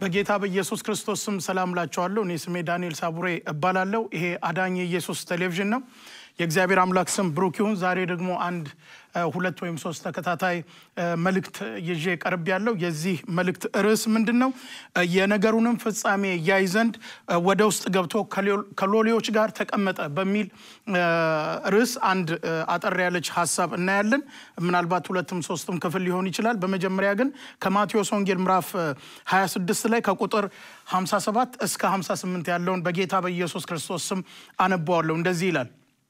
በጌታ በኢየሱስ ክርስቶስ ስም ሰላም ላቸዋለሁ። እኔ ስሜ ዳንኤል ሳቡሬ እባላለሁ። ይሄ አዳኝ የኢየሱስ ቴሌቪዥን ነው። የእግዚአብሔር አምላክ ስም ብሩክ ይሁን። ዛሬ ደግሞ አንድ ሁለት ወይም ሶስት ተከታታይ መልእክት ይዤ ቀርብ ያለው የዚህ መልእክት ርዕስ ምንድን ነው? የነገሩንም ፍጻሜ ያይ ዘንድ ወደ ውስጥ ገብቶ ከሎሌዎች ጋር ተቀመጠ በሚል ርዕስ አንድ አጠር ያለች ሀሳብ እናያለን። ምናልባት ሁለትም ሶስትም ክፍል ሊሆን ይችላል። በመጀመሪያ ግን ከማቴዎስ ወንጌል ምዕራፍ 26 ላይ ከቁጥር 57 እስከ 58 ያለውን በጌታ በኢየሱስ ክርስቶስ ስም አነበዋለሁ። እንደዚህ ይላል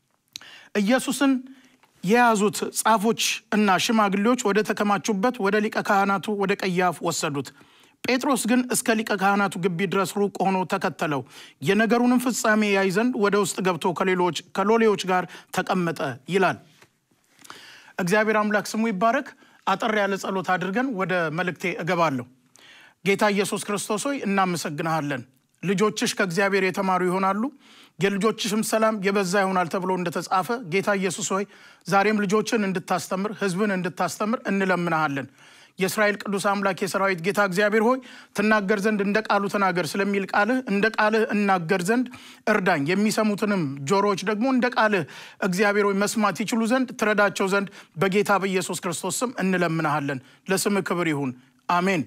ኢየሱስን የያዙት ጻፎች እና ሽማግሌዎች ወደ ተከማቹበት ወደ ሊቀ ካህናቱ ወደ ቀያፍ ወሰዱት። ጴጥሮስ ግን እስከ ሊቀ ካህናቱ ግቢ ድረስ ሩቅ ሆኖ ተከተለው። የነገሩንም ፍጻሜ ያይ ዘንድ ወደ ውስጥ ገብቶ ከሎሌዎች ጋር ተቀመጠ ይላል። እግዚአብሔር አምላክ ስሙ ይባረክ። አጠር ያለ ጸሎት አድርገን ወደ መልእክቴ እገባለሁ። ጌታ ኢየሱስ ክርስቶስ ሆይ እናመሰግንሃለን። ልጆችሽ ከእግዚአብሔር የተማሩ ይሆናሉ የልጆችሽም ሰላም የበዛ ይሆናል ተብሎ እንደተጻፈ ጌታ ኢየሱስ ሆይ ዛሬም ልጆችን እንድታስተምር ሕዝብን እንድታስተምር እንለምናሃለን። የእስራኤል ቅዱስ አምላክ የሰራዊት ጌታ እግዚአብሔር ሆይ ትናገር ዘንድ እንደ ቃሉ ተናገር ስለሚል ቃልህ እንደ ቃልህ እናገር ዘንድ እርዳኝ። የሚሰሙትንም ጆሮዎች ደግሞ እንደ ቃልህ እግዚአብሔር ሆይ መስማት ይችሉ ዘንድ ትረዳቸው ዘንድ በጌታ በኢየሱስ ክርስቶስ ስም እንለምናሃለን። ለስምህ ክብር ይሁን፣ አሜን።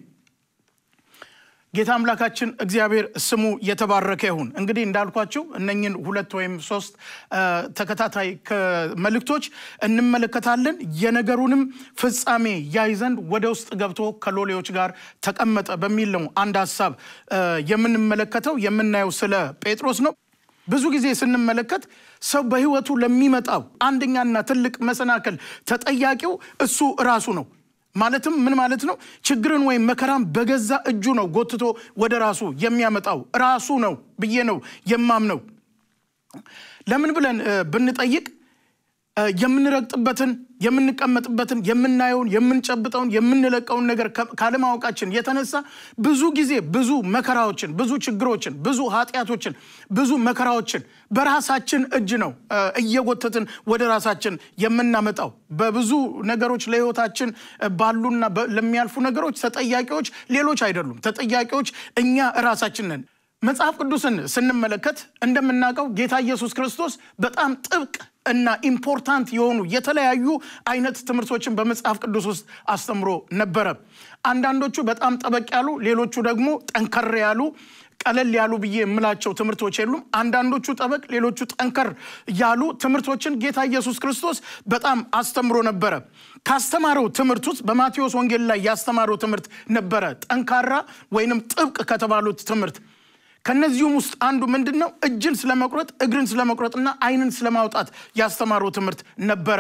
ጌታ አምላካችን እግዚአብሔር ስሙ የተባረከ ይሁን። እንግዲህ እንዳልኳቸው እነኝን ሁለት ወይም ሶስት ተከታታይ መልእክቶች እንመለከታለን። የነገሩንም ፍጻሜ ያይ ዘንድ ወደ ውስጥ ገብቶ ከሎሌዎች ጋር ተቀመጠ በሚል ነው አንድ ሀሳብ የምንመለከተው። የምናየው ስለ ጴጥሮስ ነው። ብዙ ጊዜ ስንመለከት ሰው በሕይወቱ ለሚመጣው አንደኛና ትልቅ መሰናክል ተጠያቂው እሱ ራሱ ነው። ማለትም ምን ማለት ነው? ችግርን ወይም መከራን በገዛ እጁ ነው ጎትቶ ወደ ራሱ የሚያመጣው ራሱ ነው ብዬ ነው የማምነው። ለምን ብለን ብንጠይቅ የምንረግጥበትን፣ የምንቀመጥበትን፣ የምናየውን፣ የምንጨብጠውን፣ የምንለቀውን ነገር ካለማወቃችን የተነሳ ብዙ ጊዜ ብዙ መከራዎችን፣ ብዙ ችግሮችን፣ ብዙ ኃጢአቶችን፣ ብዙ መከራዎችን በራሳችን እጅ ነው እየጎተትን ወደ ራሳችን የምናመጣው። በብዙ ነገሮች ለሕይወታችን ባሉና ለሚያልፉ ነገሮች ተጠያቂዎች ሌሎች አይደሉም። ተጠያቂዎች እኛ እራሳችን ነን። መጽሐፍ ቅዱስን ስንመለከት እንደምናውቀው ጌታ ኢየሱስ ክርስቶስ በጣም ጥብቅ እና ኢምፖርታንት የሆኑ የተለያዩ አይነት ትምህርቶችን በመጽሐፍ ቅዱስ ውስጥ አስተምሮ ነበረ። አንዳንዶቹ በጣም ጠበቅ ያሉ፣ ሌሎቹ ደግሞ ጠንከር ያሉ ቀለል ያሉ ብዬ የምላቸው ትምህርቶች የሉም። አንዳንዶቹ ጠበቅ፣ ሌሎቹ ጠንከር ያሉ ትምህርቶችን ጌታ ኢየሱስ ክርስቶስ በጣም አስተምሮ ነበረ። ካስተማረው ትምህርት ውስጥ በማቴዎስ ወንጌል ላይ ያስተማረው ትምህርት ነበረ ጠንካራ ወይንም ጥብቅ ከተባሉት ትምህርት ከነዚሁም ውስጥ አንዱ ምንድን ነው? እጅን ስለመቁረጥ እግርን ስለመቁረጥና ዓይንን ስለማውጣት ያስተማረው ትምህርት ነበረ።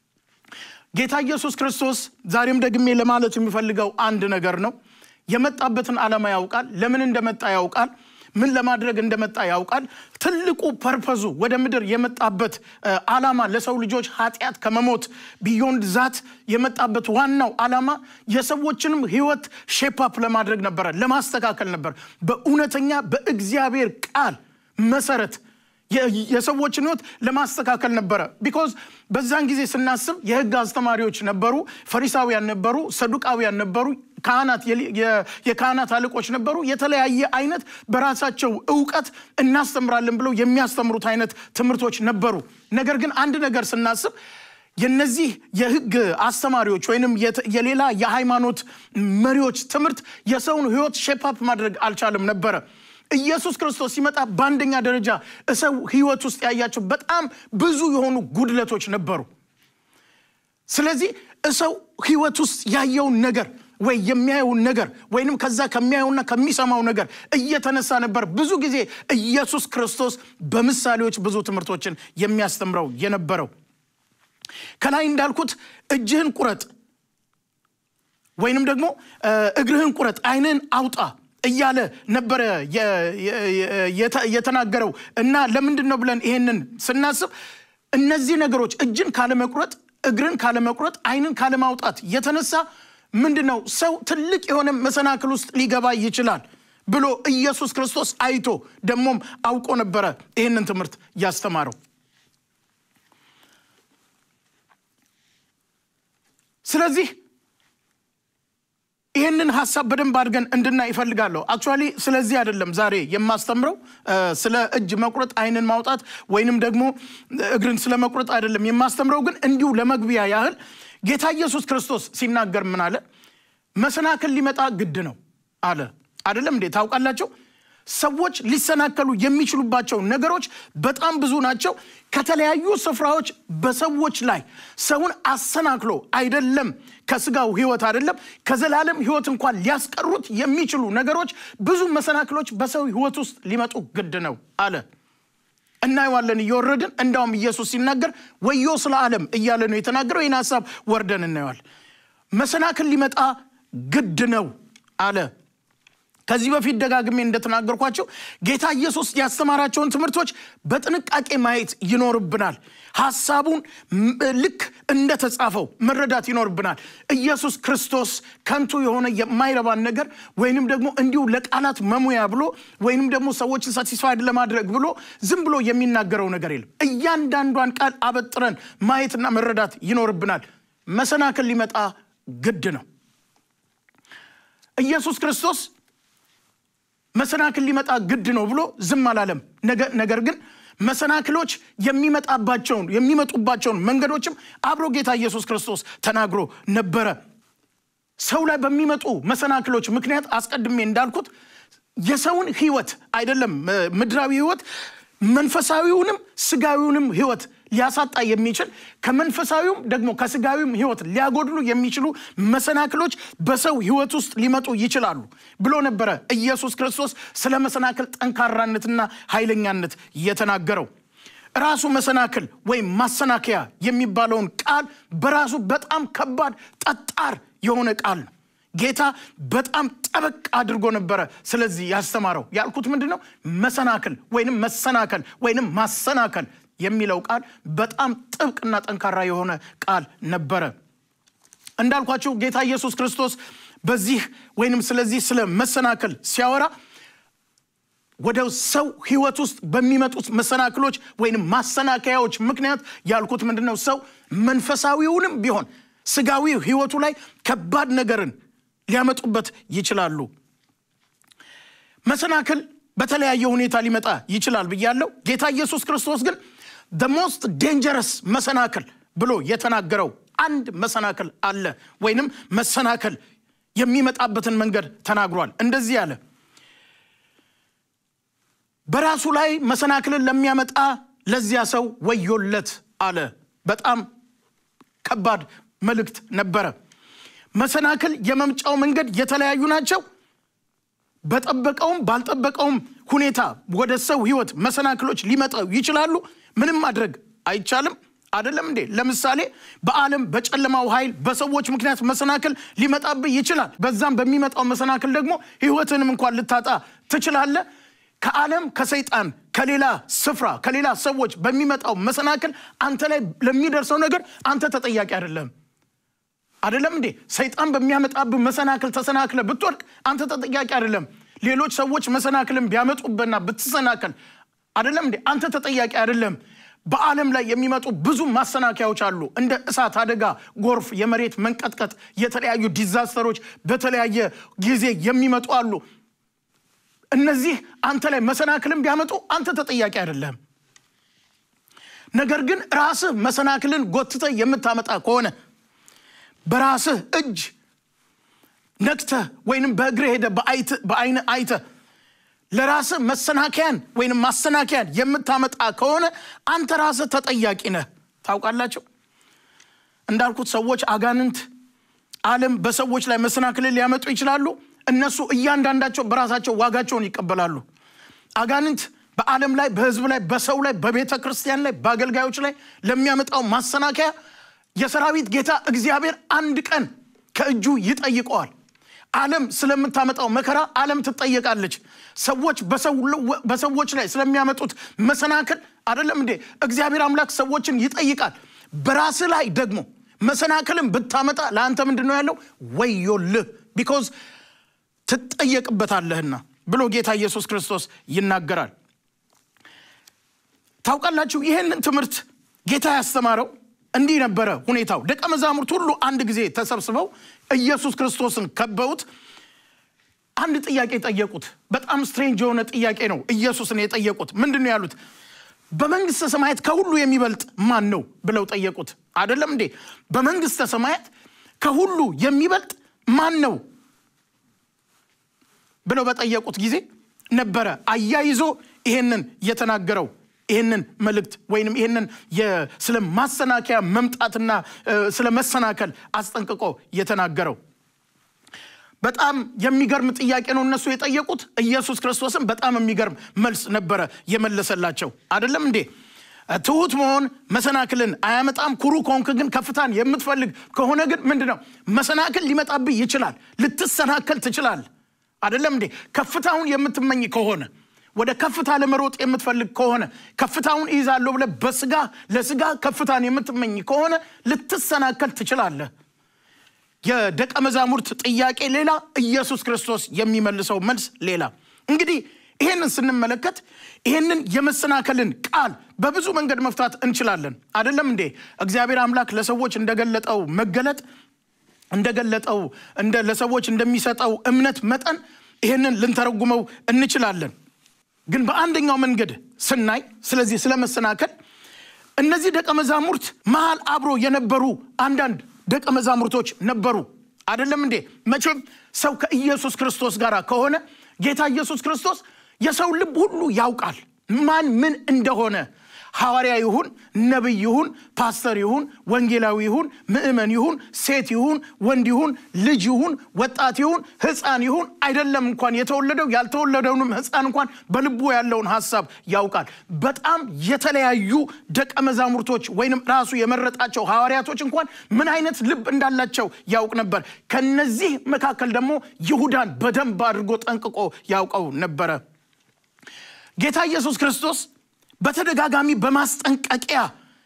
ጌታ ኢየሱስ ክርስቶስ ዛሬም ደግሜ ለማለት የሚፈልገው አንድ ነገር ነው። የመጣበትን ዓላማ ያውቃል። ለምን እንደመጣ ያውቃል። ምን ለማድረግ እንደመጣ ያውቃል። ትልቁ ፐርፐዙ ወደ ምድር የመጣበት ዓላማ ለሰው ልጆች ኃጢአት ከመሞት ቢዮንድ ዛት የመጣበት ዋናው ዓላማ የሰዎችንም ሕይወት ሼፓፕ ለማድረግ ነበረ፣ ለማስተካከል ነበር። በእውነተኛ በእግዚአብሔር ቃል መሰረት የሰዎችን ሕይወት ለማስተካከል ነበረ። ቢኮዝ በዛን ጊዜ ስናስብ የሕግ አስተማሪዎች ነበሩ፣ ፈሪሳውያን ነበሩ፣ ሰዱቃውያን ነበሩ ካህናት የካህናት አለቆች ነበሩ። የተለያየ አይነት በራሳቸው እውቀት እናስተምራለን ብለው የሚያስተምሩት አይነት ትምህርቶች ነበሩ። ነገር ግን አንድ ነገር ስናስብ የነዚህ የህግ አስተማሪዎች ወይንም የሌላ የሃይማኖት መሪዎች ትምህርት የሰውን ህይወት ሼፓፕ ማድረግ አልቻለም ነበረ። ኢየሱስ ክርስቶስ ሲመጣ በአንደኛ ደረጃ ሰው ህይወት ውስጥ ያያቸው በጣም ብዙ የሆኑ ጉድለቶች ነበሩ። ስለዚህ ሰው ህይወት ውስጥ ያየውን ነገር ወይ የሚያየውን ነገር ወይንም ከዛ ከሚያየውና ከሚሰማው ነገር እየተነሳ ነበር ብዙ ጊዜ ኢየሱስ ክርስቶስ በምሳሌዎች ብዙ ትምህርቶችን የሚያስተምረው የነበረው። ከላይ እንዳልኩት እጅህን ቁረጥ ወይንም ደግሞ እግርህን ቁረጥ፣ ዓይንህን አውጣ እያለ ነበረ የተናገረው እና ለምንድን ነው ብለን ይሄንን ስናስብ እነዚህ ነገሮች እጅን ካለመቁረጥ፣ እግርን ካለመቁረጥ፣ ዓይንን ካለማውጣት የተነሳ ምንድን ነው ሰው ትልቅ የሆነ መሰናክል ውስጥ ሊገባ ይችላል ብሎ ኢየሱስ ክርስቶስ አይቶ ደግሞም አውቆ ነበረ ይህንን ትምህርት ያስተማረው። ስለዚህ ይህንን ይህንን ሀሳብ በደንብ አድርገን እንድናይ ይፈልጋለሁ። አክቹዋሊ ስለዚህ አይደለም ዛሬ የማስተምረው ስለ እጅ መቁረጥ፣ አይንን ማውጣት ወይንም ደግሞ እግርን ስለ መቁረጥ አይደለም የማስተምረው። ግን እንዲሁ ለመግቢያ ያህል ጌታ ኢየሱስ ክርስቶስ ሲናገር ምን አለ? መሰናክል ሊመጣ ግድ ነው አለ። አይደለም እንዴ? ታውቃላቸው ሰዎች ሊሰናከሉ የሚችሉባቸው ነገሮች በጣም ብዙ ናቸው። ከተለያዩ ስፍራዎች በሰዎች ላይ ሰውን አሰናክሎ አይደለም ከስጋው ሕይወት አይደለም ከዘላለም ሕይወት እንኳን ሊያስቀሩት የሚችሉ ነገሮች ብዙ መሰናክሎች በሰው ሕይወት ውስጥ ሊመጡ ግድ ነው አለ። እናየዋለን እየወረድን እንዳውም ኢየሱስ ሲናገር ወዮ ስለ ዓለም እያለ ነው የተናገረው። ይህን ሀሳብ ወርደን እናየዋል። መሰናክል ሊመጣ ግድ ነው አለ። ከዚህ በፊት ደጋግሜ እንደተናገርኳቸው ጌታ ኢየሱስ ያስተማራቸውን ትምህርቶች በጥንቃቄ ማየት ይኖርብናል። ሐሳቡን ልክ እንደተጻፈው መረዳት ይኖርብናል። ኢየሱስ ክርስቶስ ከንቱ የሆነ የማይረባን ነገር ወይንም ደግሞ እንዲሁ ለቃላት መሙያ ብሎ ወይንም ደግሞ ሰዎችን ሳቲስፋይድ ለማድረግ ብሎ ዝም ብሎ የሚናገረው ነገር የለም። እያንዳንዷን ቃል አበጥረን ማየትና መረዳት ይኖርብናል። መሰናክል ሊመጣ ግድ ነው። ኢየሱስ ክርስቶስ መሰናክል ሊመጣ ግድ ነው ብሎ ዝም አላለም። ነገር ግን መሰናክሎች የሚመጣባቸውን የሚመጡባቸውን መንገዶችም አብሮ ጌታ ኢየሱስ ክርስቶስ ተናግሮ ነበረ። ሰው ላይ በሚመጡ መሰናክሎች ምክንያት አስቀድሜ እንዳልኩት የሰውን ሕይወት አይደለም ምድራዊ ሕይወት መንፈሳዊውንም ስጋዊውንም ሕይወት ሊያሳጣ የሚችል ከመንፈሳዊውም ደግሞ ከስጋዊም ሕይወት ሊያጎድሉ የሚችሉ መሰናክሎች በሰው ሕይወት ውስጥ ሊመጡ ይችላሉ ብሎ ነበረ ኢየሱስ ክርስቶስ ስለ መሰናክል ጠንካራነትና ኃይለኛነት የተናገረው። ራሱ መሰናክል ወይም ማሰናከያ የሚባለውን ቃል በራሱ በጣም ከባድ ጠጣር የሆነ ቃል ነው። ጌታ በጣም ጠበቅ አድርጎ ነበረ ስለዚህ ያስተማረው። ያልኩት ምንድን ነው? መሰናክል ወይንም መሰናከል ወይንም ማሰናከል የሚለው ቃል በጣም ጥብቅና ጠንካራ የሆነ ቃል ነበረ። እንዳልኳቸው ጌታ ኢየሱስ ክርስቶስ በዚህ ወይንም ስለዚህ ስለ መሰናክል ሲያወራ ወደ ሰው ሕይወት ውስጥ በሚመጡት መሰናክሎች ወይንም ማሰናከያዎች ምክንያት ያልኩት ምንድን ነው? ሰው መንፈሳዊውንም ቢሆን ስጋዊ ሕይወቱ ላይ ከባድ ነገርን ሊያመጡበት ይችላሉ። መሰናክል በተለያየ ሁኔታ ሊመጣ ይችላል ብያለው። ጌታ ኢየሱስ ክርስቶስ ግን the most dangerous መሰናክል ብሎ የተናገረው አንድ መሰናክል አለ፣ ወይንም መሰናክል የሚመጣበትን መንገድ ተናግሯል። እንደዚህ አለ፣ በራሱ ላይ መሰናክልን ለሚያመጣ ለዚያ ሰው ወዮለት አለ። በጣም ከባድ መልእክት ነበረ። መሰናክል የመምጫው መንገድ የተለያዩ ናቸው። በጠበቀውም ባልጠበቀውም ሁኔታ ወደ ሰው ሕይወት መሰናክሎች ሊመጣው ይችላሉ። ምንም ማድረግ አይቻልም። አይደለም እንዴ? ለምሳሌ በዓለም በጨለማው ኃይል በሰዎች ምክንያት መሰናክል ሊመጣብህ ይችላል። በዛም በሚመጣው መሰናክል ደግሞ ሕይወትንም እንኳን ልታጣ ትችላለህ። ከዓለም ከሰይጣን ከሌላ ስፍራ ከሌላ ሰዎች በሚመጣው መሰናክል አንተ ላይ ለሚደርሰው ነገር አንተ ተጠያቂ አይደለም። አይደለም እንዴ? ሰይጣን በሚያመጣብህ መሰናክል ተሰናክለ ብትወድቅ አንተ ተጠያቂ አይደለም። ሌሎች ሰዎች መሰናክልን ቢያመጡብህና ብትሰናከል አይደለም እንዴ? አንተ ተጠያቂ አይደለም። በዓለም ላይ የሚመጡ ብዙ ማሰናከያዎች አሉ። እንደ እሳት አደጋ፣ ጎርፍ፣ የመሬት መንቀጥቀጥ፣ የተለያዩ ዲዛስተሮች በተለያየ ጊዜ የሚመጡ አሉ። እነዚህ አንተ ላይ መሰናክልን ቢያመጡ አንተ ተጠያቂ አይደለም። ነገር ግን ራስህ መሰናክልን ጎትተህ የምታመጣ ከሆነ በራስህ እጅ ነክተህ ወይንም በእግር ሄደ በአይን አይተህ ለራስህ መሰናከያን ወይንም ማሰናከያን የምታመጣ ከሆነ አንተ ራስህ ተጠያቂ ነህ። ታውቃላቸው እንዳልኩት ሰዎች፣ አጋንንት፣ ዓለም በሰዎች ላይ መሰናክልን ሊያመጡ ይችላሉ። እነሱ እያንዳንዳቸው በራሳቸው ዋጋቸውን ይቀበላሉ። አጋንንት በዓለም ላይ፣ በሕዝብ ላይ፣ በሰው ላይ፣ በቤተ ክርስቲያን ላይ፣ በአገልጋዮች ላይ ለሚያመጣው ማሰናከያ የሰራዊት ጌታ እግዚአብሔር አንድ ቀን ከእጁ ይጠይቀዋል። ዓለም ስለምታመጣው መከራ ዓለም ትጠየቃለች። ሰዎች በሰዎች ላይ ስለሚያመጡት መሰናክል አይደለም እንዴ እግዚአብሔር አምላክ ሰዎችን ይጠይቃል። በራስህ ላይ ደግሞ መሰናክልን ብታመጣ ለአንተ ምንድን ነው ያለው? ወዮልህ ቢኮዝ ትጠየቅበታለህና ብሎ ጌታ ኢየሱስ ክርስቶስ ይናገራል። ታውቃላችሁ ይህንን ትምህርት ጌታ ያስተማረው እንዲህ ነበረ ሁኔታው። ደቀ መዛሙርት ሁሉ አንድ ጊዜ ተሰብስበው ኢየሱስ ክርስቶስን ከበውት አንድ ጥያቄ ጠየቁት። በጣም ስትሬንጅ የሆነ ጥያቄ ነው ኢየሱስን የጠየቁት። ምንድን ነው ያሉት? በመንግስተ ሰማያት ከሁሉ የሚበልጥ ማን ነው ብለው ጠየቁት። አይደለም እንዴ? በመንግስተ ሰማያት ከሁሉ የሚበልጥ ማን ነው ብለው በጠየቁት ጊዜ ነበረ አያይዞ ይሄንን የተናገረው ይህንን መልእክት ወይም ይህንን ስለ ማሰናከያ መምጣትና ስለ መሰናከል አስጠንቅቆ የተናገረው በጣም የሚገርም ጥያቄ ነው እነሱ የጠየቁት። ኢየሱስ ክርስቶስም በጣም የሚገርም መልስ ነበረ የመለሰላቸው። አይደለም እንዴ? ትሁት መሆን መሰናክልን አያመጣም። ኩሩ ከሆንክ ግን ከፍታን የምትፈልግ ከሆነ ግን ምንድን ነው መሰናክል ሊመጣብህ ይችላል። ልትሰናከል ትችላል። አይደለም እንዴ? ከፍታውን የምትመኝ ከሆነ ወደ ከፍታ ለመሮጥ የምትፈልግ ከሆነ ከፍታውን እይዛለሁ ብለህ በስጋ ለስጋ ከፍታን የምትመኝ ከሆነ ልትሰናከል ትችላለህ። የደቀ መዛሙርት ጥያቄ ሌላ፣ ኢየሱስ ክርስቶስ የሚመልሰው መልስ ሌላ። እንግዲህ ይሄንን ስንመለከት ይሄንን የመሰናከልን ቃል በብዙ መንገድ መፍታት እንችላለን። አይደለም እንዴ? እግዚአብሔር አምላክ ለሰዎች እንደገለጠው መገለጥ እንደገለጠው እንደ ለሰዎች እንደሚሰጠው እምነት መጠን ይሄንን ልንተረጉመው እንችላለን። ግን በአንደኛው መንገድ ስናይ ስለዚህ ስለ መሰናከል እነዚህ ደቀ መዛሙርት መሃል አብሮ የነበሩ አንዳንድ ደቀ መዛሙርቶች ነበሩ። አይደለም እንዴ? መቼም ሰው ከኢየሱስ ክርስቶስ ጋር ከሆነ ጌታ ኢየሱስ ክርስቶስ የሰው ልብ ሁሉ ያውቃል፣ ማን ምን እንደሆነ ሐዋርያ ይሁን ነቢይ ይሁን ፓስተር ይሁን ወንጌላዊ ይሁን ምእመን ይሁን ሴት ይሁን ወንድ ይሁን ልጅ ይሁን ወጣት ይሁን ሕፃን ይሁን አይደለም እንኳን የተወለደው ያልተወለደውንም ሕፃን እንኳን በልቡ ያለውን ሀሳብ ያውቃል። በጣም የተለያዩ ደቀ መዛሙርቶች ወይንም ራሱ የመረጣቸው ሐዋርያቶች እንኳን ምን አይነት ልብ እንዳላቸው ያውቅ ነበር። ከነዚህ መካከል ደግሞ ይሁዳን በደንብ አድርጎ ጠንቅቆ ያውቀው ነበረ። ጌታ ኢየሱስ ክርስቶስ በተደጋጋሚ በማስጠንቀቂያ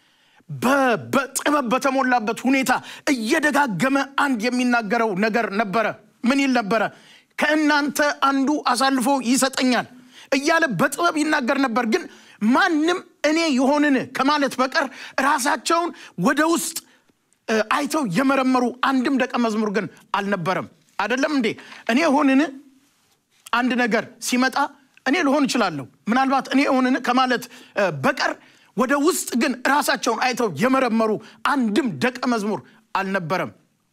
በጥበብ በተሞላበት ሁኔታ እየደጋገመ አንድ የሚናገረው ነገር ነበረ። ምን ይል ነበረ? ከእናንተ አንዱ አሳልፎ ይሰጠኛል እያለ በጥበብ ይናገር ነበር። ግን ማንም እኔ የሆንን ከማለት በቀር ራሳቸውን ወደ ውስጥ አይተው የመረመሩ አንድም ደቀ መዝሙር ግን አልነበረም። አይደለም እንዴ? እኔ የሆንን አንድ ነገር ሲመጣ እኔ ልሆን እችላለሁ ምናልባት እኔ ሆንን ከማለት በቀር ወደ ውስጥ ግን ራሳቸውን አይተው የመረመሩ አንድም ደቀ መዝሙር አልነበረም።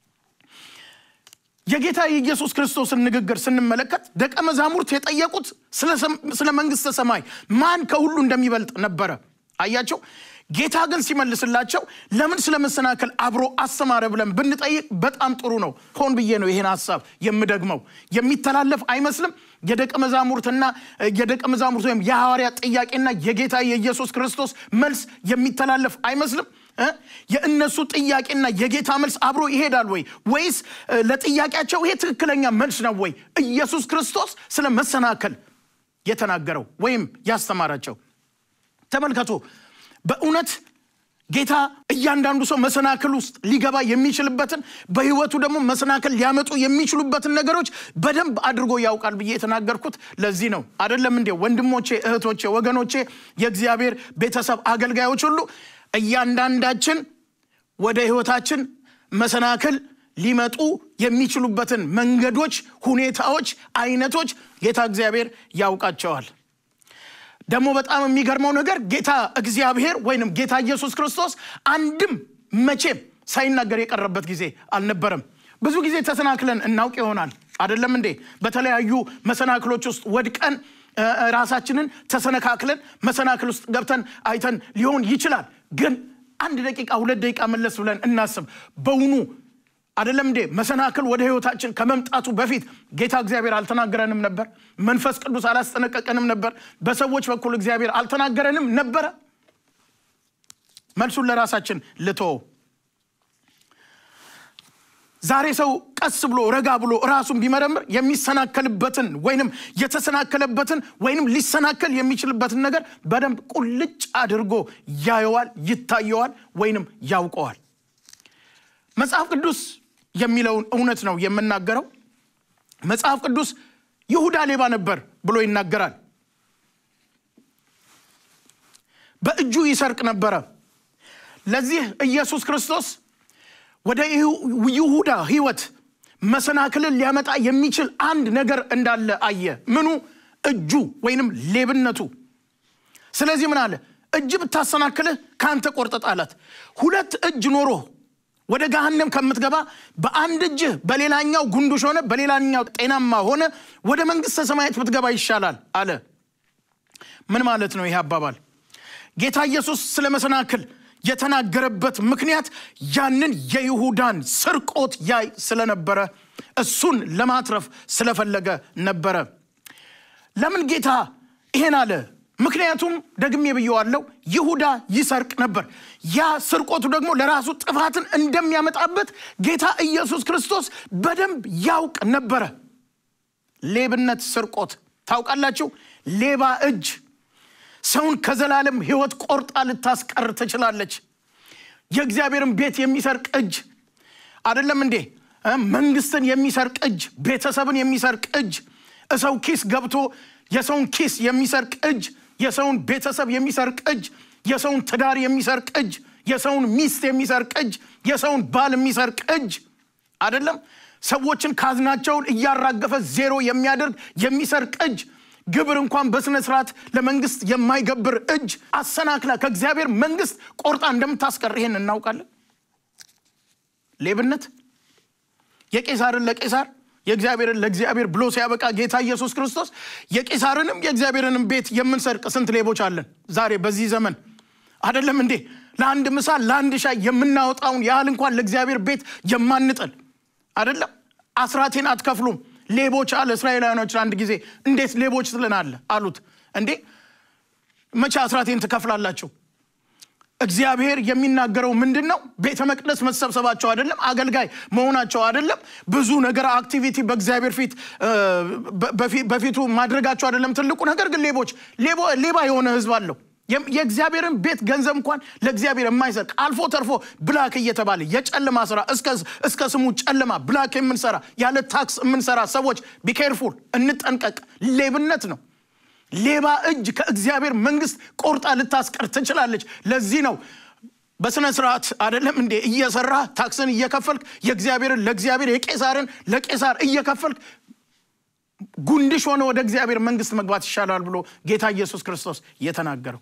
የጌታ የኢየሱስ ክርስቶስን ንግግር ስንመለከት ደቀ መዛሙርት የጠየቁት ስለ መንግሥተ ሰማይ ማን ከሁሉ እንደሚበልጥ ነበረ። አያቸው። ጌታ ግን ሲመልስላቸው ለምን ስለ መሰናከል አብሮ አስተማረ ብለን ብንጠይቅ በጣም ጥሩ ነው። ሆን ብዬ ነው ይሄን ሀሳብ የምደግመው። የሚተላለፍ አይመስልም። የደቀ መዛሙርትና የደቀ መዛሙርት ወይም የሐዋርያ ጥያቄና የጌታ የኢየሱስ ክርስቶስ መልስ የሚተላለፍ አይመስልም። የእነሱ ጥያቄና የጌታ መልስ አብሮ ይሄዳል ወይ? ወይስ ለጥያቄያቸው ይሄ ትክክለኛ መልስ ነው ወይ? ኢየሱስ ክርስቶስ ስለ መሰናከል የተናገረው ወይም ያስተማራቸው ተመልከቱ። በእውነት ጌታ እያንዳንዱ ሰው መሰናክል ውስጥ ሊገባ የሚችልበትን በሕይወቱ ደግሞ መሰናክል ሊያመጡ የሚችሉበትን ነገሮች በደንብ አድርጎ ያውቃል ብዬ የተናገርኩት ለዚህ ነው። አይደለም እንዴ? ወንድሞቼ፣ እህቶቼ፣ ወገኖቼ፣ የእግዚአብሔር ቤተሰብ አገልጋዮች ሁሉ እያንዳንዳችን ወደ ሕይወታችን መሰናክል ሊመጡ የሚችሉበትን መንገዶች፣ ሁኔታዎች፣ አይነቶች ጌታ እግዚአብሔር ያውቃቸዋል። ደግሞ በጣም የሚገርመው ነገር ጌታ እግዚአብሔር ወይንም ጌታ ኢየሱስ ክርስቶስ አንድም መቼም ሳይናገር የቀረበት ጊዜ አልነበረም። ብዙ ጊዜ ተሰናክለን እናውቅ ይሆናል አይደለም እንዴ? በተለያዩ መሰናክሎች ውስጥ ወድቀን ራሳችንን ተሰነካክለን መሰናክል ውስጥ ገብተን አይተን ሊሆን ይችላል። ግን አንድ ደቂቃ ሁለት ደቂቃ መለስ ብለን እናስብ። በውኑ አይደለም እንዴ መሰናክል ወደ ህይወታችን ከመምጣቱ በፊት ጌታ እግዚአብሔር አልተናገረንም ነበር? መንፈስ ቅዱስ አላስጠነቀቀንም ነበር? በሰዎች በኩል እግዚአብሔር አልተናገረንም ነበረ? መልሱን ለራሳችን ልተወው። ዛሬ ሰው ቀስ ብሎ ረጋ ብሎ ራሱን ቢመረምር የሚሰናከልበትን ወይንም የተሰናከለበትን ወይንም ሊሰናከል የሚችልበትን ነገር በደንብ ቁልጭ አድርጎ ያየዋል፣ ይታየዋል፣ ወይንም ያውቀዋል። መጽሐፍ ቅዱስ የሚለውን እውነት ነው የምናገረው። መጽሐፍ ቅዱስ ይሁዳ ሌባ ነበር ብሎ ይናገራል። በእጁ ይሰርቅ ነበረ። ለዚህ ኢየሱስ ክርስቶስ ወደ ይሁዳ ህይወት መሰናክልን ሊያመጣ የሚችል አንድ ነገር እንዳለ አየ። ምኑ? እጁ ወይንም ሌብነቱ። ስለዚህ ምን አለ? እጅ ብታሰናክልህ ከአንተ ቆርጠ ጣላት። ሁለት እጅ ኖሮ ወደ ገሃነም ከምትገባ በአንድ እጅህ በሌላኛው ጉንዱሽ ሆነ በሌላኛው ጤናማ ሆነ ወደ መንግሥተ ሰማያት ብትገባ ይሻላል አለ። ምን ማለት ነው ይሄ አባባል? ጌታ ኢየሱስ ስለ መሰናክል የተናገረበት ምክንያት ያንን የይሁዳን ስርቆት ያይ ስለነበረ እሱን ለማትረፍ ስለፈለገ ነበረ። ለምን ጌታ ይሄን አለ? ምክንያቱም ደግሜ ብየዋለው፣ ይሁዳ ይሰርቅ ነበር። ያ ስርቆቱ ደግሞ ለራሱ ጥፋትን እንደሚያመጣበት ጌታ ኢየሱስ ክርስቶስ በደንብ ያውቅ ነበረ። ሌብነት፣ ስርቆት ታውቃላችሁ። ሌባ እጅ ሰውን ከዘላለም ሕይወት ቆርጣ ልታስቀር ትችላለች። የእግዚአብሔርን ቤት የሚሰርቅ እጅ አይደለም እንዴ? መንግስትን የሚሰርቅ እጅ፣ ቤተሰብን የሚሰርቅ እጅ፣ እሰው ኪስ ገብቶ የሰውን ኪስ የሚሰርቅ እጅ፣ የሰውን ቤተሰብ የሚሰርቅ እጅ፣ የሰውን ትዳር የሚሰርቅ እጅ፣ የሰውን ሚስት የሚሰርቅ እጅ፣ የሰውን ባል የሚሰርቅ እጅ አይደለም። ሰዎችን ካዝናቸውን እያራገፈ ዜሮ የሚያደርግ የሚሰርቅ እጅ ግብር እንኳን በስነ ስርዓት ለመንግስት የማይገብር እጅ አሰናክላ ከእግዚአብሔር መንግስት ቆርጣ እንደምታስቀር ይሄን እናውቃለን። ሌብነት የቄሳርን ለቄሳር የእግዚአብሔርን ለእግዚአብሔር ብሎ ሲያበቃ ጌታ ኢየሱስ ክርስቶስ የቄሳርንም የእግዚአብሔርንም ቤት የምንሰርቅ ስንት ሌቦች አለን ዛሬ በዚህ ዘመን አይደለም እንዴ? ለአንድ ምሳ ለአንድ ሻይ የምናወጣውን ያህል እንኳን ለእግዚአብሔር ቤት የማንጥል አይደለም። አስራቴን አትከፍሉም ሌቦች አለ። እስራኤላውያኖችን አንድ ጊዜ እንዴት ሌቦች ትለናለ አሉት። እንዴ መቼ አስራቴን ትከፍላላችሁ? እግዚአብሔር የሚናገረው ምንድን ነው? ቤተ መቅደስ መሰብሰባቸው አይደለም፣ አገልጋይ መሆናቸው አይደለም፣ ብዙ ነገር አክቲቪቲ በእግዚአብሔር ፊት በፊቱ ማድረጋቸው አይደለም። ትልቁ ነገር ግን ሌቦች ሌባ የሆነ ህዝብ አለው። የእግዚአብሔርን ቤት ገንዘብ እንኳን ለእግዚአብሔር የማይሰርቅ አልፎ ተርፎ ብላክ እየተባለ የጨለማ ስራ እስከ ስሙ ጨለማ ብላክ የምንሰራ ያለ ታክስ የምንሰራ ሰዎች ቢኬርፉል፣ እንጠንቀቅ። ሌብነት ነው። ሌባ እጅ ከእግዚአብሔር መንግስት ቆርጣ ልታስቀር ትችላለች። ለዚህ ነው በስነ ስርዓት አይደለም እንዴ እየሰራ ታክስን እየከፈልክ የእግዚአብሔርን ለእግዚአብሔር የቄሳርን ለቄሳር እየከፈልክ ጉንድሽ ሆነ ወደ እግዚአብሔር መንግስት መግባት ይሻላል ብሎ ጌታ ኢየሱስ ክርስቶስ የተናገረው።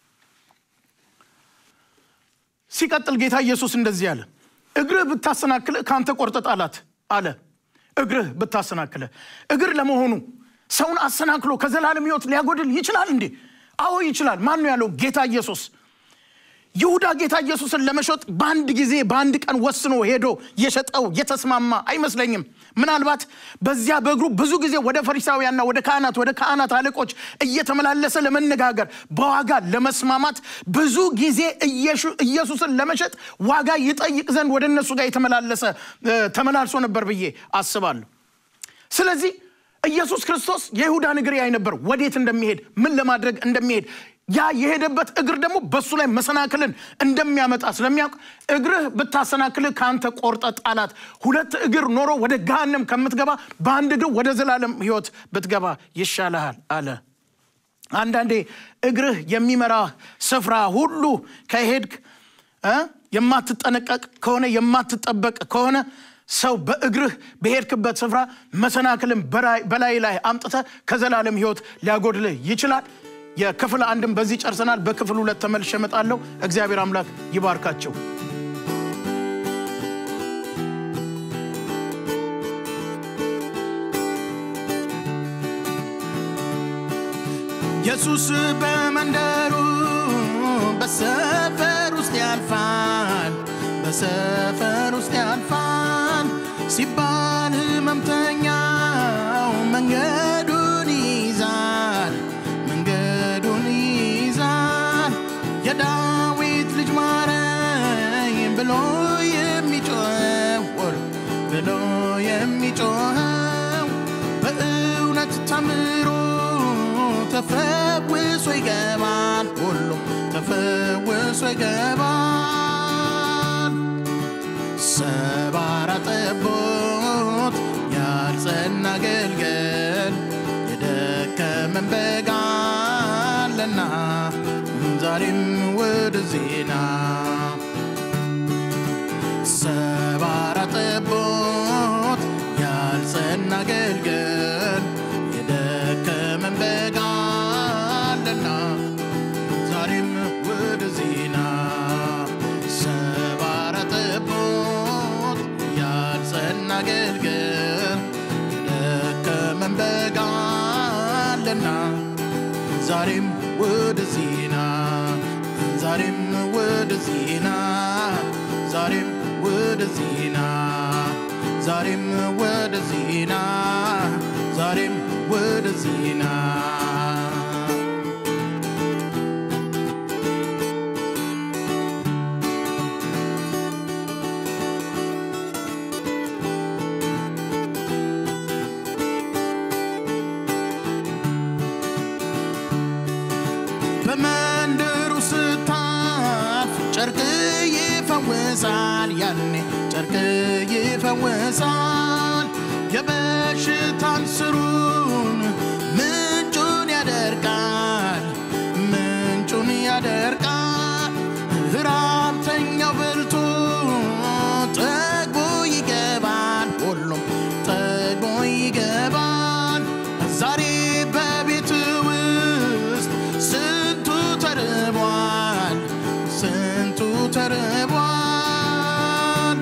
ሲቀጥል ጌታ ኢየሱስ እንደዚህ አለ፣ እግርህ ብታሰናክልህ ከአንተ ቆርጠ ጣላት አለ። እግርህ ብታሰናክልህ እግር ለመሆኑ ሰውን አሰናክሎ ከዘላለም ሕይወት ሊያጎድል ይችላል እንዴ? አዎ ይችላል። ማን ነው ያለው? ጌታ ኢየሱስ። ይሁዳ ጌታ ኢየሱስን ለመሸጥ በአንድ ጊዜ በአንድ ቀን ወስኖ ሄዶ የሸጠው የተስማማ አይመስለኝም። ምናልባት በዚያ በእግሩ ብዙ ጊዜ ወደ ፈሪሳውያንና ወደ ካህናት ወደ ካህናት አለቆች እየተመላለሰ ለመነጋገር በዋጋ ለመስማማት ብዙ ጊዜ ኢየሱስን ለመሸጥ ዋጋ ይጠይቅ ዘንድ ወደ እነሱ ጋር የተመላለሰ ተመላልሶ ነበር ብዬ አስባለሁ። ስለዚህ ኢየሱስ ክርስቶስ የይሁዳን እግር ያይ ነበር፣ ወዴት እንደሚሄድ ምን ለማድረግ እንደሚሄድ ያ የሄደበት እግር ደግሞ በሱ ላይ መሰናክልን እንደሚያመጣ ስለሚያውቅ እግርህ ብታሰናክልህ ከአንተ ቆርጠ ጣላት። ሁለት እግር ኖሮ ወደ ገሃነም ከምትገባ በአንድ እግር ወደ ዘላለም ሕይወት ብትገባ ይሻልሃል አለ። አንዳንዴ እግርህ የሚመራ ስፍራ ሁሉ ከሄድክ የማትጠነቀቅ ከሆነ የማትጠበቅ ከሆነ ሰው በእግርህ በሄድክበት ስፍራ መሰናክልን በላይ ላይ አምጥተህ ከዘላለም ሕይወት ሊያጎድልህ ይችላል። የክፍል አንድም በዚህ ጨርሰናል። በክፍል ሁለት ተመልሼ እመጣለሁ። እግዚአብሔር አምላክ ይባርካቸው። ኢየሱስ በመንደሩ በሰፈር ውስጥ ያልፋል፣ በሰፈር ውስጥ ያልፋል ሲባል ህመምተኛው መንገዱን ይይዛል መንገዱን ይይዛል። የዳዊት ልጅ ማረኝ ብሎ የሚጮኸው ብሎ የሚጮኸው በእውነት ተምሮ ተፈውሶ ይገባል። ሁሉም ተፈውሶ ይገባል። ሰባራ ጠቦት ያልጸና አገልገል የደከመን በግ አለና ዛሬም ወደዚህና ሰባራ ጠቦት እናገልግል የደከመን በግ አለና ዛሬም ወደዚህ ና ዛሬም ወደዚህ ና ዛሬም ወደዚህ ና ዛሬም ወደዚህ ና ዛሬም ወደዚህ ና በመንደሩ ስታልፍ ጨርቅ ይፈውሳል፣ ያኔ ጨርቅ ይፈውሳል። የበሽታን ስሩን ምንጩን ያደርቃል፣ ምንጩን ያደርቃል። ራብተኛው በልቶ ጠግቦ ይገባል፣ ሁሉም ጠግቦ ይገባል። ዛሬ በቤት ውስጥ ስንቱ ተርቧል፣ ስንቱ ተርቧል።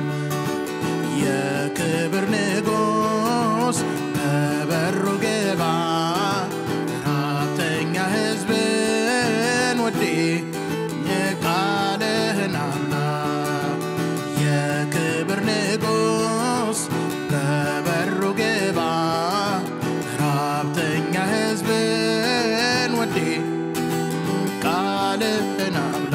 የክብር ንጉሥ በበሩ ግባ፣ ራብተኛ ሕዝብን ወዴ ቃልህን አምና የክብር ንጉሥ በበሩ ግባ፣ ራብተኛ ሕዝብን ወዴ ቃልህን አምና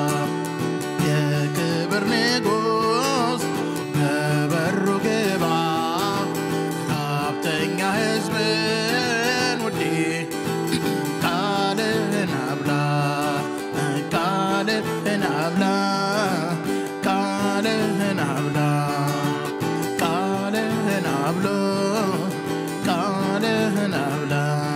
የክብር ንጉሥ በበሩ ግባ፣ ራብተኛ ሕዝብን ወዴ ቃልህን አብላ ቃልህን አብላ ቃልህን አብላ ቃልህን አብሎ ቃልህን አብላ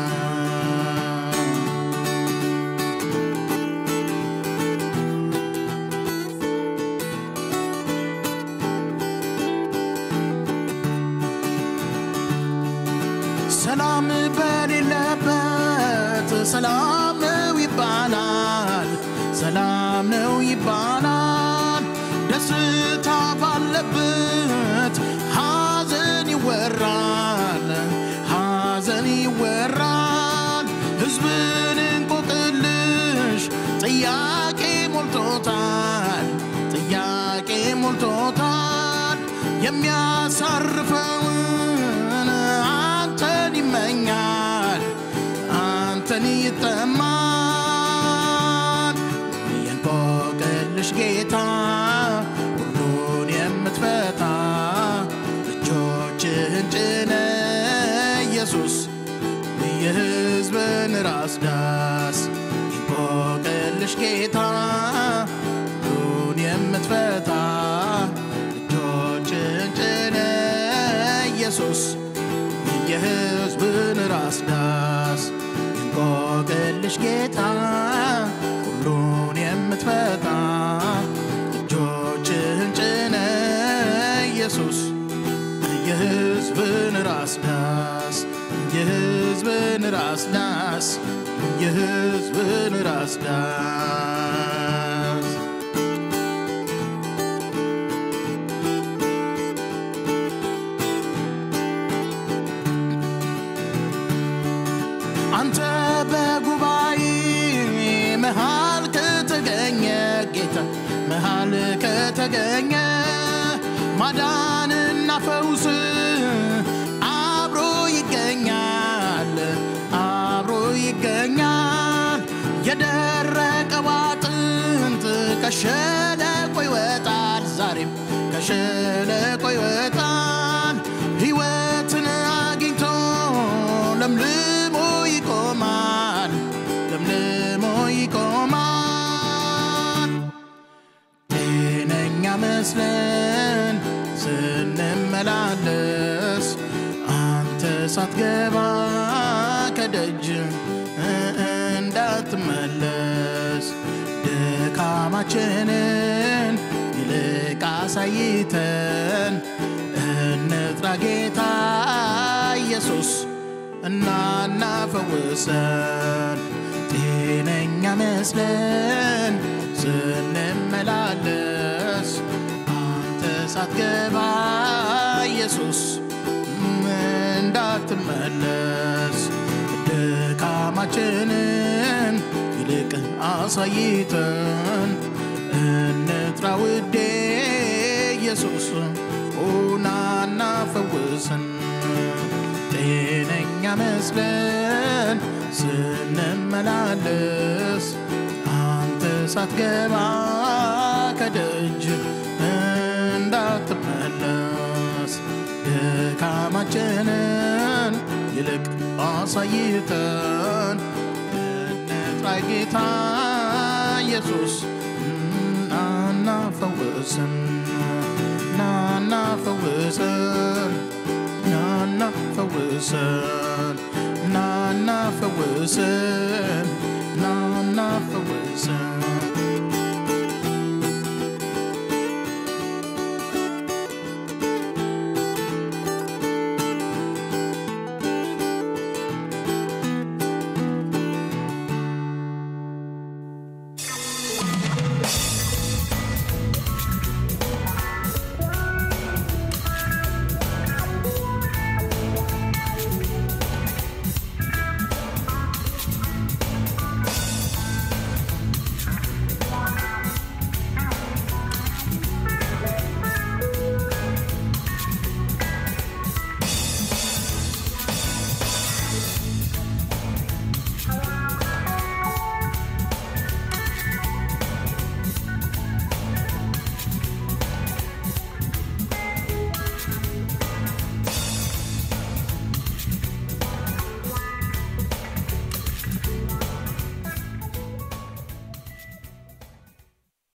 ሰላም በሌለበት ሰላም ነው ይባላል፣ ሰላም ነው ይባላል። ደስታ ባለበት ሐዘን ይወራል፣ ሐዘን ይወራል። ሕዝብን እንቆቅልሽ ጥያቄ ሞልቶታል፣ ጥያቄ ሞልቶታል። የሚያሳርፈውን አንተን ይመኛል፣ አንተን ይጠማል። የእንቆቅልሽ ጌታ ሁሉን የምትፈታ እጆችህን ጭነ ኢየሱስ የሕዝብን ራስ ዳስ የእንቆቅልሽ ጌታ ሁሉን የምትፈታ እጆችህን ጭነ ኢየሱስ የሕዝብን ራስ ዳስ የእንቆቅልሽ ጌታ ሁሉን የምትፈታ እጆችህን ጭነ ኢየሱስ የሕዝብን ራስ ዳስ የሕዝብን ራስ ዳስ የሕዝብን ራስ ዳስ አንተ በጉባኤ መሃል ከተገኘ ጌታ መሃል ከተገኘ ማዳንና ፈውስ አብሮ ይገኛል አብሮ ይገኛል። የደረቀው አጥንት ከሸለቆ ይወጣል ዛሬም ከሸለቆ ይወጣል። ሕይወትን አግኝቶ ለምልሞ ይቆማል ለምልሞ ይቆማል። ጤነኛ መስለን ስንመላለስ አንተ ሳትገባ ከደጅ እንዳትመለስ ድካማችንን ይልቅ አሳይተን እንጥራ ጌታ ኢየሱስ እናና ፈውሰን ጤነኛ መስለን ስንመላለስ አንተ ሳትገባ ኢየሱስ ኢየሱስ እንዳትመለስ ድካማችንን ይልቅ አሳይተን እንጥራ ውዴ ኢየሱስ ሆናና ፈውስን ጤነኛ መስለን ስንመላለስ አንተ ሳትገባ ከደጅ እንዳትመለስ ድካማችንን ይልቅ አሳይተን እንጥራ ጌታ ኢየሱስ ናና ፈውስን ናና ፈውስን ናና ፈውስን ናና ፈውስን